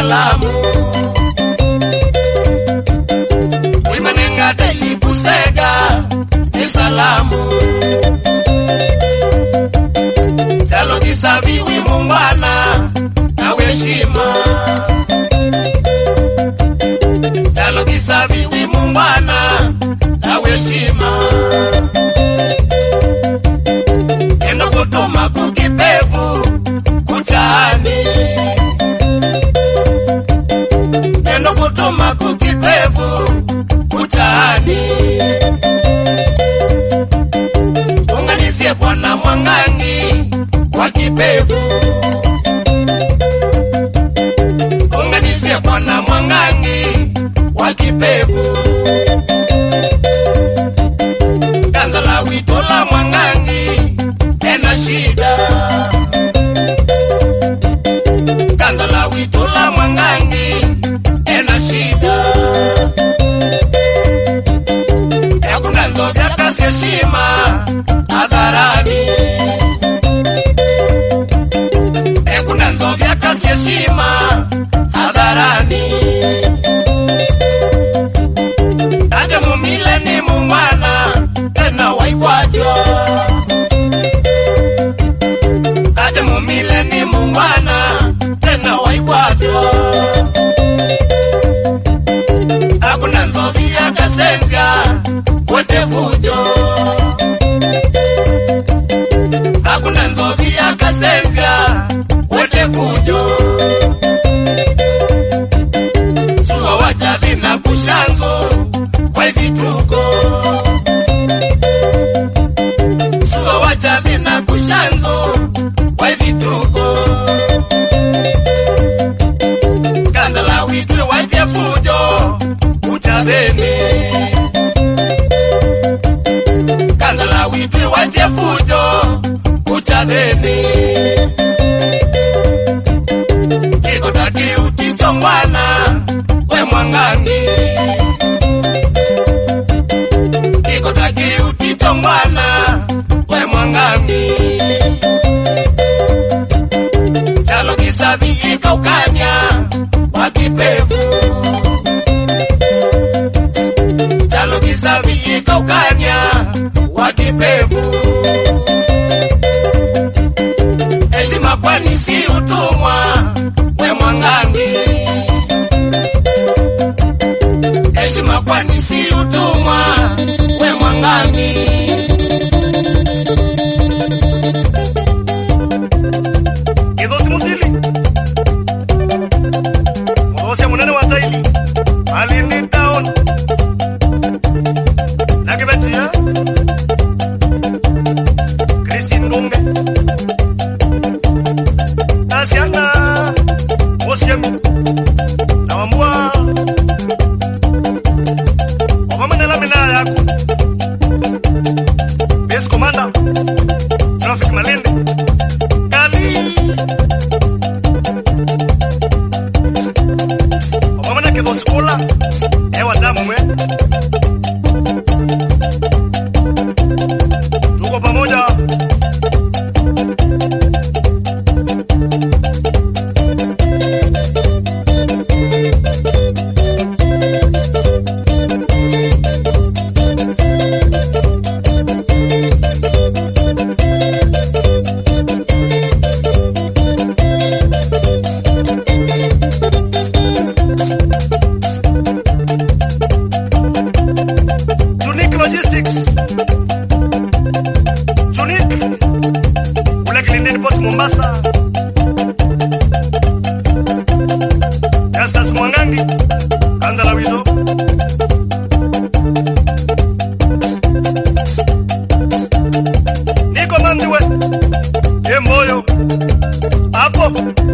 salamu wimanenga daili kusega ni salamu chalo kisaviwi mungwana na weshima chalo kisaviwi mungwana na weshima endo kutuma kukipevu kuchani endo kutuma kukipevu kuchani unganizie bwana mwangangi wa kipevu unganizie bwana mwangangi wa kipevu ganza la wito la mwangangi ena shida ganza la wito la mwangangi ena shida yakuna nzovya kasi heshima hadharani yakuna nzovya kasi heshima hadharani ate mumile ni mungwana tena waikwajo ate mumile ni mungwana tena waikwajo hakuna nzovi yakasenzya wote fujo hakuna nzovi yakasenzya wote fujo suwa wachavi na kushanzo kwa vituko suwa wachavi na kushanzo kwa vituko ganza la witwe wache fujo uchaveni ganza la witwe wache fujo uchaveni kikodaki utichongwana we mwangangi kikodaki utichongwana we mwangangi chalo kisavi ikaukanya wakipevu chalo kisavi ikaukanya wakipevu heshima kwani si utumwa we mwangangi heshima kwani si utumwa we mwangangi Kizosi Musili Mwosia munene wa taili Malindi town Nakibetia Christine Ndunge Asiana Mosiemi Na wambua Wamamenela mina yako Base Commander Traffic Malindi Kali Wamana kizosi kula Ewa tamu mwe Tuko pamoja Unique Logistics. Unique. Kule Kilindini Port Mombasa. Justus Mwangangi. Kanza la Wito. Niko Mandiwe. Emboyo. Hapo.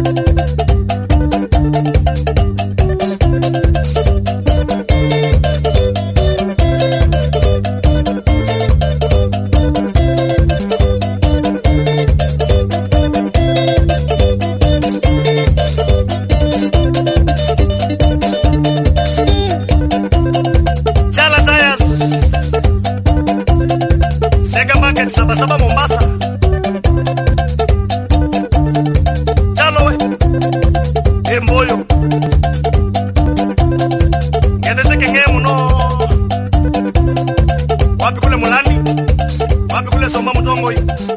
Chala Tires. Sega Market Sabasaba Mombasa. Chalo we. Emboyo. wapi kule Mulani, wapi kule Soma Mtongoi,